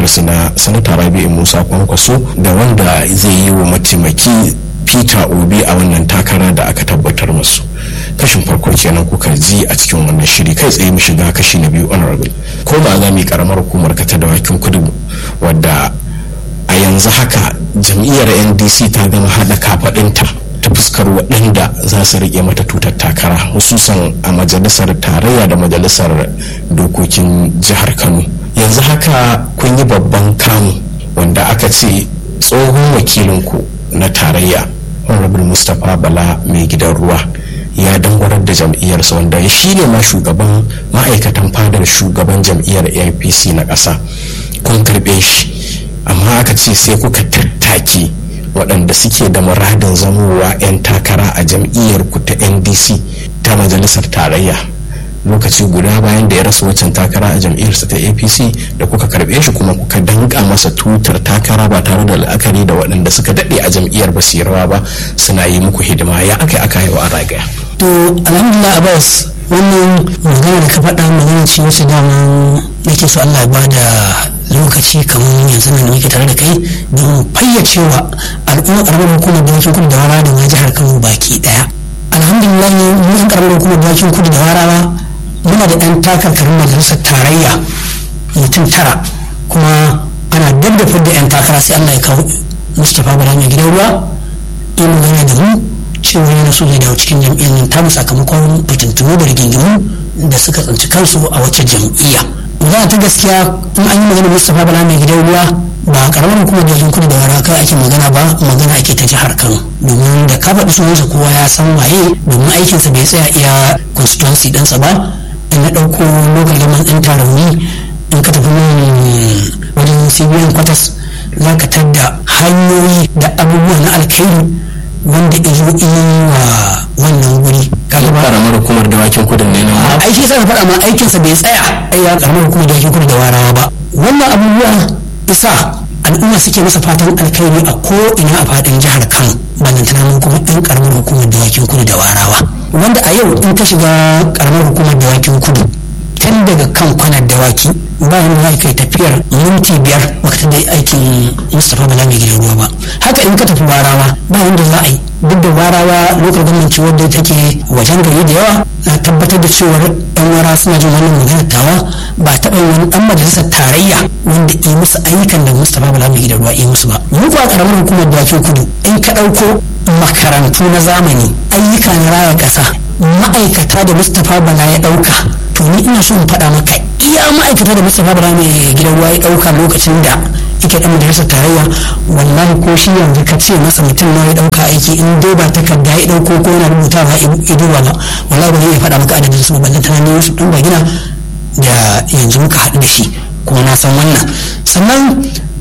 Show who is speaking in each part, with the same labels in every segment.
Speaker 1: su na sanata rabi'u musa kwankwaso da wanda zai yi wa mataimaki peter obi a wannan takara da aka tabbatar musu kashin farko kenan kuka ji a cikin wannan shiri kai tsaye mu shiga kashi na biyu honorable ko ba za mu yi karamar hukumar ka ta dawakin kudu wadda a yanzu haka jam'iyyar ndc ta gama haɗa kafaɗinta ta fuskar waɗanda za su riƙe mata tutar takara hususan a majalisar tarayya da majalisar dokokin jihar kano yanzu haka kun yi babban kamu wanda aka ce tsohon wakilinku na tarayya honorable mustapha bala mai gidan ruwa ya dangwarar da jam'iyyarsa wanda shi ne ma shugaban ma'aikatan fadar shugaban jam'iyyar apc na ƙasa kun karɓe shi amma aka ce sai kuka tattaki waɗanda suke da muradin zamowa 'yan takara a jam'iyyar ku ta ndc ta majalisar tarayya lokaci guda bayan da ya rasa waccan takara a jam'iyyarsa ta apc da kuka karɓe shi kuma kuka danka masa tutar takara ba tare da la'akari da waɗanda suka daɗe a jam'iyyar ba su rawa ba suna yi muku hidima ya aka aka yi wa ragaya.
Speaker 2: to alhamdulillah abbas wannan magana da ka faɗa magana ce wacce dama nake so allah ya bada lokaci kamar yanzu nan muke tare da kai don fayyacewa al'umma karamar hukumar dawakin kudu da wara da ma jihar kano baki daya alhamdulillah mu yan karamar hukumar dawakin kudu da warawa muna da ɗan takarkarin majalisar tarayya mutum tara kuma ana daddafar da yan takara sai allah ya kawo mustapha bala mai gidan ruwa yi magana da mu cewa yana so zai dawo cikin jam'iyyar nan tamu sakamakon fitintunu da rigingimu da suka tsinci kansu a wacce jam'iyya magana ta gaskiya in an yi magana mustapha bala mai gidan ruwa ba a karamar hukumar dajin kudu da waraka ake magana ba magana ake ta jihar kano domin da ka faɗi sunansa kowa ya san waye domin aikinsa bai tsaya iya constituency ɗinsa ba in na ɗauko local government ɗin tarauni in ka tafi nan wajen cbn kwatas za ka tadda hanyoyi da abubuwa na alkhairi wanda izo wa wannan guri
Speaker 1: kaga ba karamar hukumar dawakin kudin ne nan
Speaker 2: aiki sai faɗa ma aikinsa bai tsaya ai ya karamar hukumar dawakin kudu da warawa ba wannan abubuwa isa al'umma suke masa fatan alkhairi a ko ina a faɗin jihar kano ballantana mun kuma ɗan karamar hukumar dawakin kudu da warawa wanda a yau in ka shiga karamar hukumar dawakin kudu tun daga kan kwanar dawaki bayan za kai tafiyar minti biyar baka da aikin mustapha bala mai gidan ruwa ba haka in ka tafi warawa ba wanda za a yi duk da warawa lokacin gwamnati wadda take wajen gari da yawa na tabbatar da cewar yan wara suna jin wannan magana tawa ba taɓa yin wani ɗan majalisar tarayya wanda yi musu ayyukan da mustapha bala mai gidan ruwa yi musu ba mu kuwa karamar hukumar dawakin kudu in ka ɗauko makarantu na zamani ayyuka na raya ƙasa ma'aikata da mustapha bala ya ɗauka to ni ina so in faɗa maka iya ma'aikata da mustapha bala mai gidan ruwa ya ɗauka lokacin da yake ɗan majalisar tarayya wallahi ko shi yanzu ka ce masa mutum na ya ɗauka aiki in dai ba takarda ya ɗauko ko yana rubuta ba ya duba ba wallahi ba zai iya faɗa maka adadin su ba ballan tana ne wasu ɗan gina da yanzu muka haɗu da shi kuma na san wannan sannan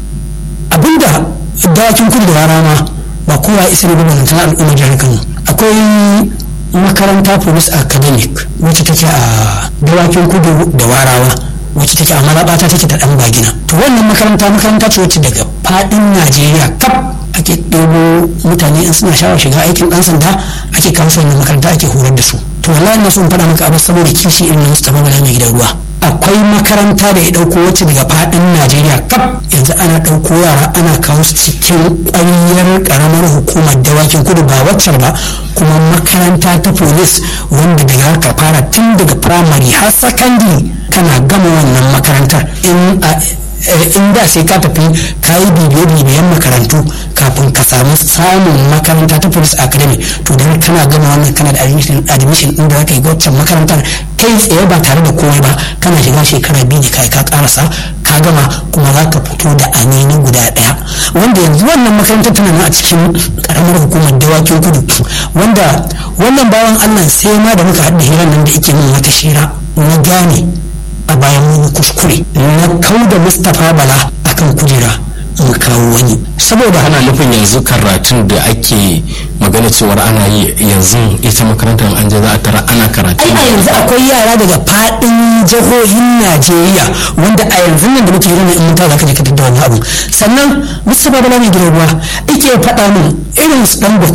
Speaker 2: abinda dawakin kudu da rama ba kowa isa ne ba ballan al'ummar jihar kano akwai makaranta police academic wacce take a dawakin kudu da warawa wacce take a malabata take ta dan bagina to wannan makaranta makaranta ce wacce daga fadin najeriya kaf ake ɗebo mutane in suna shawar shiga aikin ɗan sanda ake kawo su wannan makaranta ake horar da su to wallahi na so in faɗa maka abu saboda kishi irin na Mustapha Bala mai gidan ruwa akwai makaranta da ya ɗauko wacce daga fadin najeriya kaf yanzu ana ɗauko yara ana kawo su cikin ƙwaryar ƙaramar hukumar dawakin kudu ba waccar ba kuma makaranta ta polis wanda daga ka fara tun daga firamare har sakandare kana gama wannan makarantar in in da sai ka tafi ka yi bibiye-bibiyen makarantu kafin ka samu samun makaranta ta police academy to da kana gama wannan kana da admission din da zaka yi waccan makarantar kai tsaye ba tare da komai ba kana shiga shekara biyu ne kai ka karasa ka gama kuma za ka fito da amini guda daya wanda yanzu wannan makarantar tana nan a cikin karamar hukumar dawakin kudu wanda wannan bawan allah sai ma da muka haɗa hirar nan da yake min wata shira na gane a bayan wani kuskure na kau da mustapha bala akan kujera in kawo wani
Speaker 1: saboda ana nufin yanzu karatun da ake magana cewar ana yi yanzu ita makarantar an je za a tara ana karatu
Speaker 2: ai a yanzu akwai yara daga fadin jihohin najeriya wanda a yanzu nan da muke yi in mutu za ka je ka wani abu sannan mustapha bala mai gidan ruwa ake faɗa min irin su dangote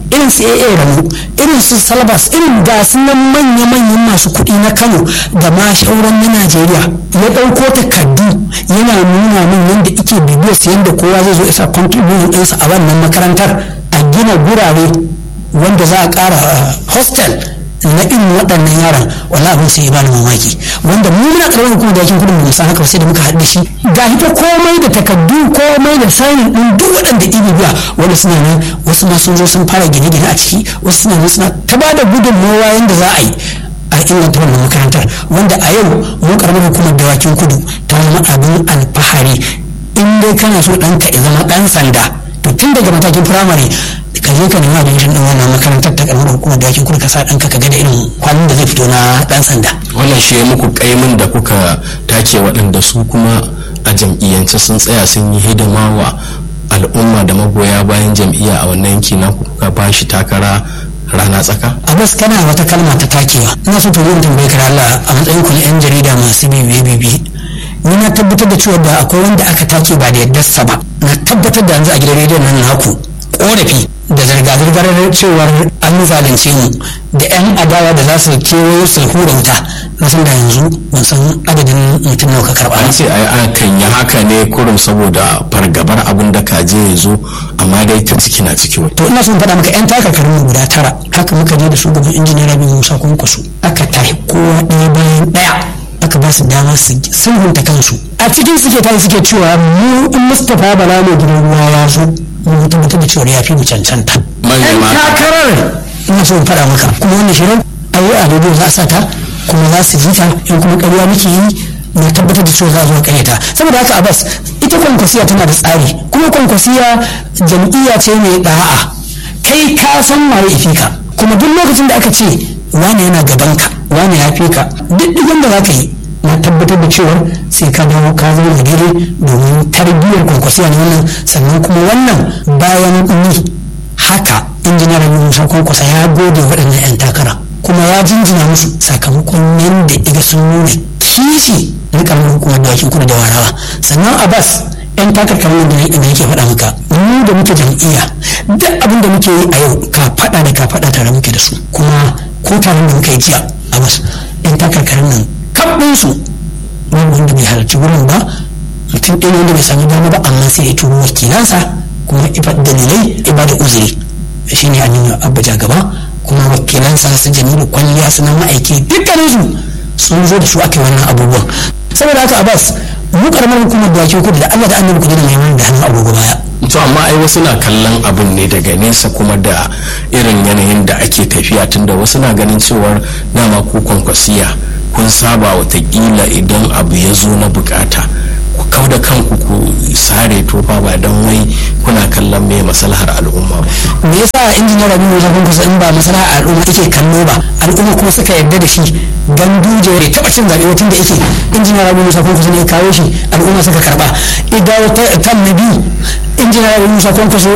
Speaker 2: irin su AA Ramu irin su Salbas irin ga su nan manya-manyan masu kuɗi na Kano da ma shauran na Najeriya ya ɗauko takardu yana nuna min yadda ike bibiyar su yadda kowa zai zo isa contribution ɗinsa a wannan makarantar a gina gurare wanda za a ƙara hostel na irin waɗannan yaran wala abin sai ya bani mamaki wanda mu muna ƙarfin hukumar da yakin kudin mu san haka sai da muka haɗu da shi ga ita komai da takardu komai da sanin ɗin duk waɗanda ibi biya wanda suna nan wasu ma sun zo sun fara gine-gine a ciki wasu suna nan suna ta ba da gudunmawa yadda za a yi a inganta wannan makarantar wanda a yau mu karamar hukumar dawakin kudu ta zama abin alfahari in dai kana so ɗanka ya zama ɗan sanda to tun daga matakin firamare ka je ka nemi admission din wannan makarantar ta karamar hukumar dakin kudu ka sa ɗanka ka ga da irin kwalin da zai fito na ɗan sanda.
Speaker 1: wannan shi ya muku kaimin da kuka take waɗanda su kuma a jam'iyyance sun tsaya sun yi hidima wa al'umma da magoya bayan jam'iyya a wannan yanki na kuka ba shi takara rana tsaka?
Speaker 2: a bas kana wata kalma ta takewa ina so to yin tambayi kar Allah a matsayin ku na yan jarida masu bibiye bibiye ni na tabbatar da cewa da akwai wanda aka take ba da yaddarsa ba na tabbatar da yanzu a gidan rediyon nan naku korafi da zirga-zirgar cewar an zalunce mu da 'yan adawa da za su kewayo su hura wuta na san da yanzu ban san adadin mutum nawa ka karɓa
Speaker 1: an ce ai kan yi haka ne kurum saboda fargabar abin da kaje ya zo amma dai ta ciki na ciki
Speaker 2: to ina son faɗa maka 'yan takarkarin mu guda tara haka muka je da su gaban injiniyar rabin musa kwankwaso aka tahi kowa ɗaya bayan ɗaya aka ba su dama su sulhunta kansu a cikin suke tayi suke cewa mu in mustapha bala mai gidan ruwa ya zo mu tabbatar da cewa ya fi mu cancanta yan takarar ina so in faɗa maka kuma wannan shirin a yi a rediyo za a sa ta kuma za su ji ta in kuma ƙarya muke yi na tabbatar da cewa za a zo ƙaryata saboda haka abbas ita kwankwasiya tana da tsari kuma kwankwasiya jam'iyya ce mai ɗa'a kai ka san waye ifi ka kuma duk lokacin da aka ce wane yana gaban ka wane ya fi ka duk ɗigan da za ka yi na tabbatar da cewa sai ka dawo ka zama da daidai domin tarbiyyar kwankwasiya na wannan sannan kuma wannan bayan ni haka injiniyar musa kwankwasa ya gode waɗannan 'yan takara kuma ya jinjina musu sakamakon yadda iga sun nuna kishi na karamar hukumar dawakin kudu da warawa sannan abbas yan takarkarin da yake faɗa maka mu da muke jam'iyya duk abin da muke yi a yau ka faɗa da ka faɗa tare muke da su kuma ko taron da muka yi jiya abbas yan takarkarin nan kaɓin su babu wanda bai halarci wurin ba mutum ɗaya wanda bai sami dama ba amma sai ya turo wakilansa kuma ifa dalilai ya ba da uzuri shine aminu abuja gaba kuma wakilansa su jamilu kwalliya su na ma'aiki dukkaninsu sun zo da su aka yi wannan abubuwan saboda haka abbas mu karamar hukumar da kudu da allah da annabi kudu da mai da hannun agogo baya
Speaker 1: to amma ai wasu na kallon abin ne daga nesa kuma da irin yanayin da ake tafiya tunda wasu na ganin cewar dama ku kwankwasiya kun saba watakila idan abu ya zo na bukata ku kau da kanku ku sare tofa ba don wai kuna kallon me maslahar al'umma ba
Speaker 2: me yasa injiniyar abin da zafin kusa in ba maslahar al'umma yake kallo ba al'umma kuma suka yarda da shi ganduje bai taba cin zaɓe tun da yake injiniyar abin da zafin kusa ne ya kawo shi al'umma suka karba idawo ta na biyu injiniyar abin da zafin kusa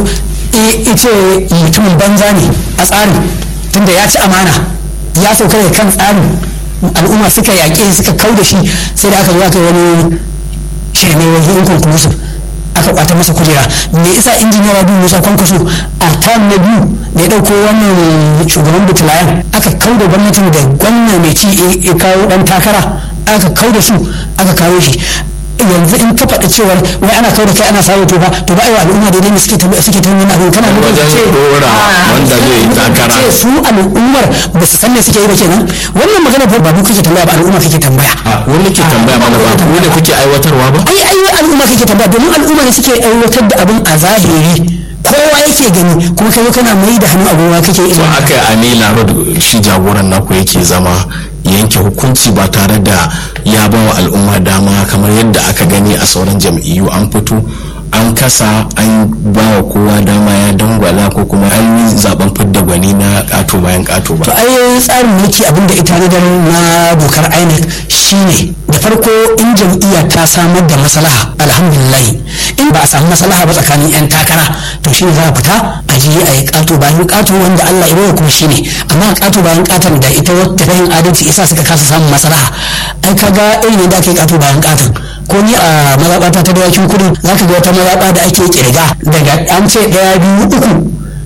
Speaker 2: ita mutumin banza ne a tsarin tunda ya ci amana ya sauka da kan tsarin al'umma suka yaƙe suka kau da shi sai da aka zo aka wani shirme wajen inconclusive aka kwata masa kujera me isa injiniya rabi musa kwankwaso a tam na biyu da ya dauko wannan shugaban bitulayen aka kau da gwamnatin da gwamna mai ci ya kawo dan takara aka kau da su aka kawo shi yanzu in ka faɗi cewar wai ana kawo da kai ana sawo to ba to ba aiwa al'umma daidai ne suke ta suke ta nuna abin kana nuna
Speaker 1: wajen
Speaker 2: ce
Speaker 1: dora wanda zai yi takara
Speaker 2: ce su al'ummar ba su san me suke yi ba kenan wannan magana fa ba mu kake tambaya ba al'umma kake tambaya
Speaker 1: a wani ke tambaya mana ba ku da kuke aiwatarwa ba
Speaker 2: ai ai al'umma kake tambaya domin al'umma ne suke aiwatar da abin a zahiri kowa yake gani kuma kai kana mai da hannu abubuwa kake
Speaker 1: to
Speaker 2: ilimi
Speaker 1: aka yi a nila road shi jagoran naku yake zama yanke hukunci ba tare da ya ba wa al'umma dama kamar yadda aka gani a sauran jam'iyyu an fito an kasa an ba wa kowa dama ya dangwala ko kuma an yi zaben fidda gwani na kato bayan kato
Speaker 2: to
Speaker 1: ba
Speaker 2: ai tsarin mulki abin da ita nadar na dokar inec shine da farko in jam'iyya ta samar da maslaha alhamdulillah in ba a samu maslaha ba tsakanin yan takara to shine za a fita a je a yi kato bayan kato wanda Allah ya bawa kuma shine amma kato bayan katon da ita wata ta yin adalci isa suka kasa samun maslaha ai kaga irin yadda ake kato bayan katon ko ni a mazaɓata ta dawakin kudu za ka ga wata mazaɓa da ake kirga daga an ce ɗaya biyu uku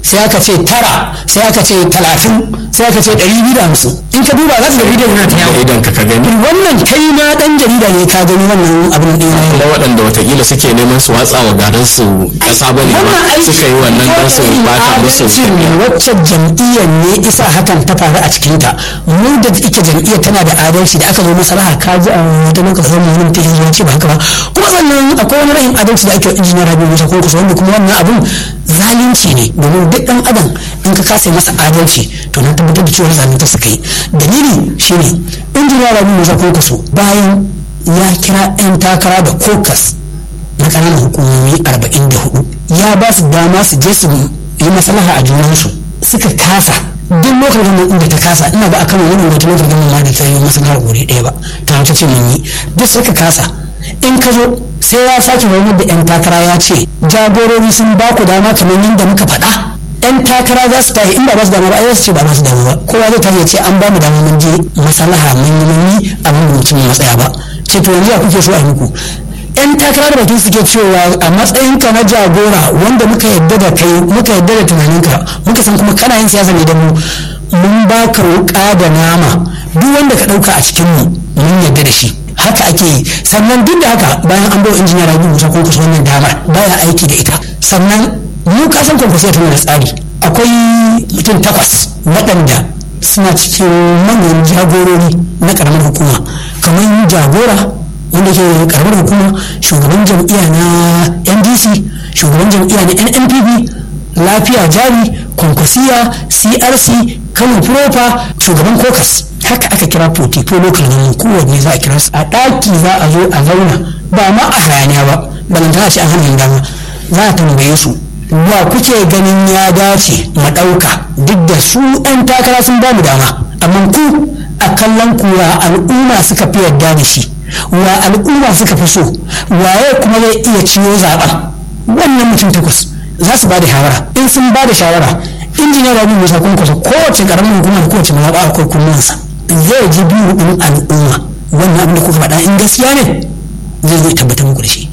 Speaker 2: sai aka ce tara sai aka ce talatin sai aka ce ɗari biyu da hamsin in ka duba za ka ga bidiyon yana ta yawo
Speaker 1: idan ka ka gani
Speaker 2: wannan kai ma ɗan jarida ne ka gani wannan abin ɗin ya
Speaker 1: kuma waɗanda watakila suke neman su watsa wa garin su ƙasa bane ba suka yi wannan don su bata musu
Speaker 2: wacce jam'iyyar ne isa hakan ta faru a cikinta mu da ike jam'iyyar tana da adalci da aka zo masalaha ka ji a wata lokacin mu mun tafi ya ce ba haka ba kuma sannan akwai wani rahin adalci da ake injiniyar rabi musa kun kusa wanda kuma wannan abun zalunci ne domin duk ɗan adam in ka kasa masa adalci to na tabbatar da cewa zalunta suka yi dalili shine injiniyar rabi musa kun kusa bayan ya kira 'yan takara da kokas na ƙananan hukumomi 44 ya ba su dama su je su yi maslaha a junansu suka kasa duk lokacin da inda ta kasa ina ga akan wani wata lokacin da ma da ta yi maslahar guri ɗaya ba ta wata ce mun yi duk suka kasa in ka zo sai ya sake wani da yan takara ya ce jagorori sun ba ku dama kamar yadda muka faɗa yan takara za su tafi in ba ba su dama ba ai su ce ba ba su dama ba kowa zai tafi ya ce an ba mu dama mun je maslaha mun yi mun yi abin da mutum matsaya ba ce to yanzu ya kuke so a yi muku yan takara da bakin suke cewa a matsayinka na jagora wanda muka yadda da kai muka yadda da tunaninka muka san kuma kana yin siyasa ne da mu mun ba ka wuka da nama duk wanda ka dauka a cikin mu mun yadda da shi haka ake yi sannan duk da haka bayan an bawa injiniya rabi musa ko kusa wannan damar baya aiki da ita sannan mu ka san kwankwasiya tana da tsari akwai mutum takwas waɗanda suna cikin manyan jagorori na ƙaramar hukuma kamar jagora wanda ke karamar hukuma shugaban jam'iyya na ndc shugaban jam'iyya na nnpp lafiya jari kwankwasiya crc kano propa shugaban kokas haka aka kira potifo local nan kowanne za a kira su a ɗaki za a zo a zauna ba ma a hayaniya ba balantana ce an hannun dama za a tambaye su wa kuke ganin ya dace mu ɗauka duk da su ɗan takara sun ba mu dama amma ku a kallon kura al'umma suka fi yarda da shi wa al'umma suka fi so waye kuma zai iya ciyo zaben wannan mutum takwas za su ba da shawara in sun ba da shawara injiniya rabi musa kun kusa kowace karamin hukuma da kowace mazaɓa akwai kunnansa zai ji biyu ɗin al'umma wannan abin da kuka faɗa in gaskiya ne zai zai tabbatar muku da shi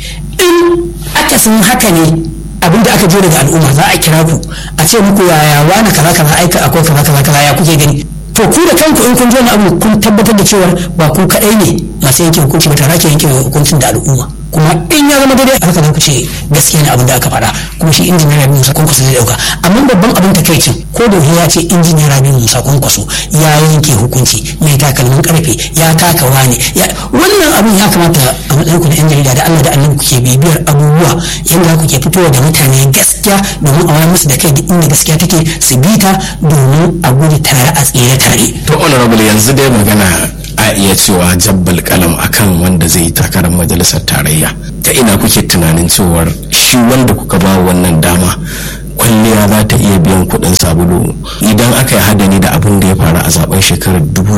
Speaker 2: in aka san haka ne abin da aka je daga al'umma za a kira ku a ce muku yaya wani kaza kaza aika akwai kaza kaza kaza ya kuke gani to ku da kanku in kun ji wani abu kun tabbatar da cewa ba ku kaɗai ne masu yanke hukunci ba tare ke yanke hukuncin da al'umma kuma in ya zama daidai haka za ku ce gaskiya ne abin da aka faɗa kuma shi injiniyar rabi musa kwankwaso zai ɗauka amma babban abin takaicin ko da ya ce injiniyar rabi musa kwankwaso ya yanke hukunci mai takalmin karfe ya taka wani wannan abin ya kamata a matsayin ku na yan jarida da allah da allah kuke bibiyar abubuwa yadda kuke fitowa da mutane gaskiya domin a wayar musu da kai duk inda gaskiya take su bi ta domin a gudu tare a tsere tare.
Speaker 1: to honorable yanzu dai magana a iya cewa jabbal kalam akan wanda zai yi takarar majalisar tarayya ta ina kuke tunanin cewar shi wanda kuka ba wannan dama kwalliya za ta iya biyan kuɗin sabulu idan aka yi hadani da abin da ya faru a zaben shekarar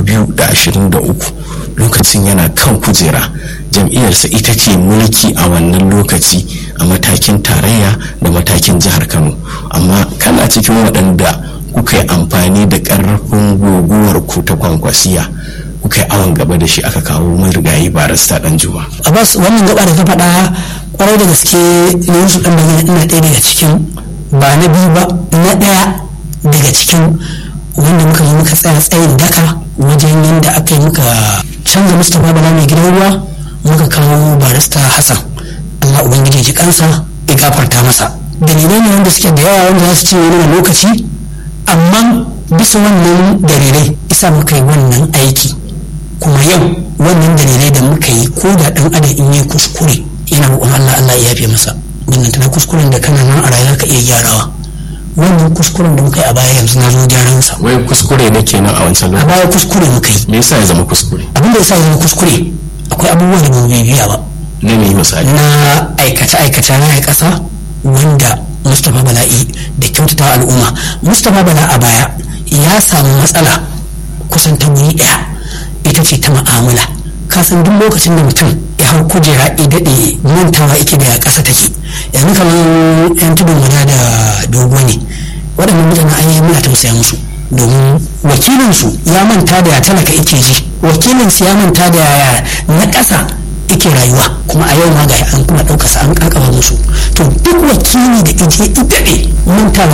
Speaker 1: 2023 lokacin yana kan kujera jam'iyyarsa ita ce mulki a wannan lokaci a matakin tarayya da matakin jihar kano amma kana cikin waɗanda kuka yi amfani da ƙarfin guguwar ku ta kwankwasiya kuka yi awon gaba da shi aka kawo mai rigayi barista dan juma.
Speaker 2: Abbas wannan gaba da ka faɗa kwarai da gaske ne wasu ɗan bayyana ina ɗaya daga cikin ba na biyu ba na ɗaya daga cikin wanda muka yi muka tsaya tsayin daka wajen yadda aka yi muka canza mustapha bala mai gidan ruwa muka kawo barista hassan allah ubangiji ji kansa ya gafarta masa dalilai ne wanda suke da yawa wanda za su ce wani lokaci amma bisa wannan dalilai isa muka yi wannan aiki kuma yau wannan dalilai da muka yi ko da dan adam in yi kuskure yana roƙon Allah Allah ya yafe masa wannan tana kuskuren da kana nan a rayuwa ka iya gyarawa wannan kuskuren da muka yi a baya yanzu na zo gyaran sa
Speaker 1: wai kuskure ne kenan a wancan
Speaker 2: a
Speaker 1: lokaci
Speaker 2: baya kuskure muka yi
Speaker 1: me yasa ya zama kuskure
Speaker 2: abin da yasa ya zama kuskure akwai abubuwa da ba mu bibiya ba
Speaker 1: na me misali
Speaker 2: na aikace-aikace na ƙasa wanda mustapha bala'i da kyautata al'umma mustapha bala a baya ya samu matsala kusan ta wuri ɗaya ita ce ta ma'amala kasan duk lokacin da mutum ya hau kujera ya daɗe mantawa ike da ƙasa take yanzu kamar yan tudun wada da dogo ne waɗannan mutane an yi muna tausaya musu domin wakilinsu ya manta da ya talaka ike ji wakilinsu ya manta da yaya na ƙasa ike rayuwa kuma a yau ma ga an kuma ɗauka sa an kakaba musu to duk wakili da ije ita ne manta